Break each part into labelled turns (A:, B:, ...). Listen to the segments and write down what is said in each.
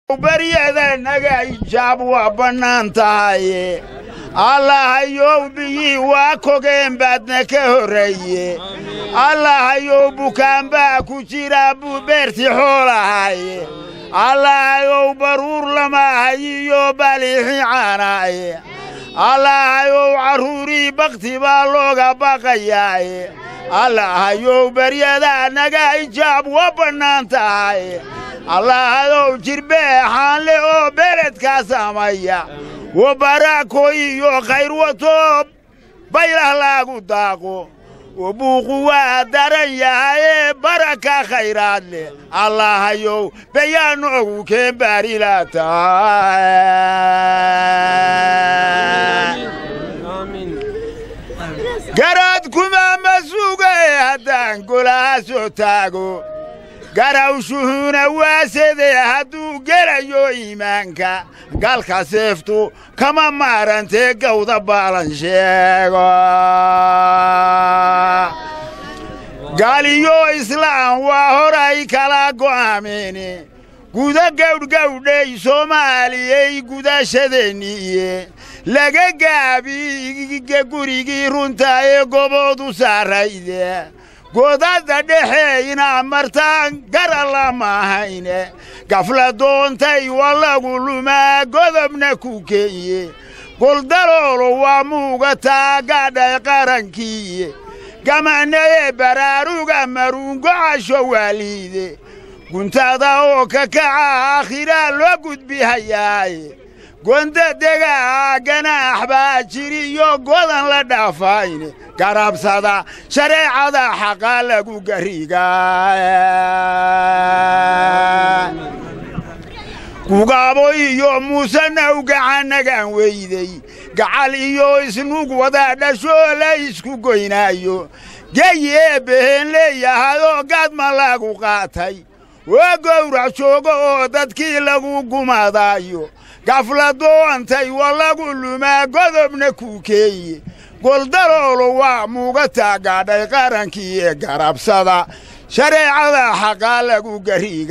A: baryadanaga ijaab waa bannaan tahaye allahayow biyii waa kogeen baadna ka horreeye allahayow bukaan baa ku jira buu beertii xoolahaye allahayow baruur lamaahayiyo baliixi caanaaye allahayow carruurii bakhti baa looga baqayaaye allahayow baryada naga ijaab waa bannaan tahaye allahayow jirbeexaanle oo beledkaa saamaya wa baraako iyo khayr wato baylah laagu daaqo wa buuqu waa daran yahayee baraka khayraad leh allahayow bayaanoogu keen baarila tahay garaad kuma ma sugae haddaan golaha soo taago garawshuhuna waasedee hadduu gelayo iimaanka galka seeftu kama maarantee gawda baalan sheego gaaliyo islaam waa horay kala go'aameene guda gawdhgawdhay soomaaliyey gudashadeenniiye laga gaabiga gurigii runta ee goboodu saarayde godadda dhexe inaa martaan garalla maahayne gafla doontay waa lagu lumaa godobna ku keenye goldaloolo waa muuga taagadhay qarankiiye gamanaye baraaruga maruungocasho waaliide guntada oo ka kaca aakhiraa loo gudbihayaaye gonda degaa ganaax baa jiriyo godan la dhaafayne garabsada shareecada xaqaa lagu garigaa gugaabo iyo muusena u gacannagaan weyday gacal iyo isnug wada dhashoo la isku goynaayo geyi eebbaheen leeyahayoo gaadma lagu qaatay waa gowrac joogo oo dadkii lagu gumadaayo gafla doontay waa lagu lumaa godobna ku keeye goldaloolo waa muuga taagaadhay qarankii ee garabsada shareecada xaqaa lagu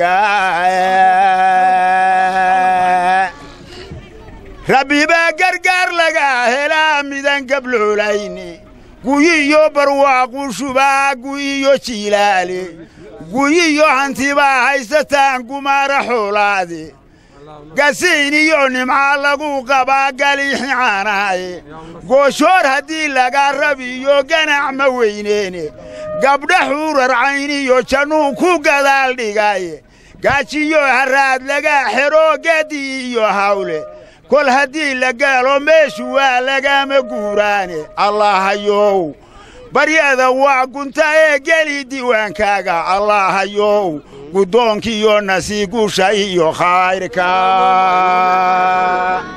A: garigaa rabbi baa gargaar laga helaa midan gabloolayne guyiyo barwaaqu shubaa guyiyo jiilaale guyiyo hantibaa haysataan gumaara xoolaade gasiin iyo nimca lagu qabaa galiixi caanaaye gooshoor haddii laga rabiyo ganac ma weyneene gabdha xuurarcayn iyo jannuu ku gadaal dhigaye gaajiyo harraad laga xero gadi iyo hawle kol haddii la gaalo meeshu waa lagama guuraane allahayow baryada waa gunta ee geli diiwaankaaga allahayow guddoonkiiyo nasiigusha iyo khayrka